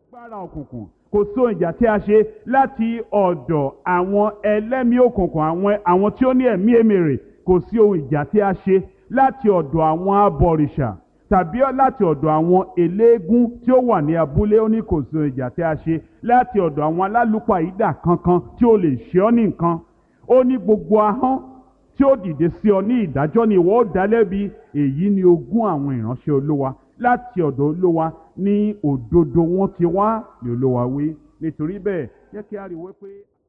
agbára òkùnkùn kò sóhun ìjà tí a ṣe láti ọ̀dọ̀ àwọn ẹlẹ́mìí òkùnkùn àwọn àwọn tí ó ní ẹ̀mí èmèrè kò sí ohun ìjà tí a ṣe láti ọ̀dọ̀ àwọn abọ̀rìṣà tàbí láti ọ̀dọ̀ àwọn eléégún tí ó wà ní abúlé ó ní kò sí ohun ìjà tí a ṣe láti ọ̀dọ̀ àwọn alálùpàídà kankan tí ó lè ṣe ọ́ ní nǹkan ó ní gbogbo ahọ́n tí ó dìde sí ọ ní ìdájọ́ ni ìwọ ó dá lẹ́bi èyí ni ogún àwọn ìránṣẹ́ olówa láti ọ̀dọ̀ olówa ní òdodo wọn ti wá ní olówa wí nítorí bẹ́ẹ̀ jẹ́ kí a rí i wípé.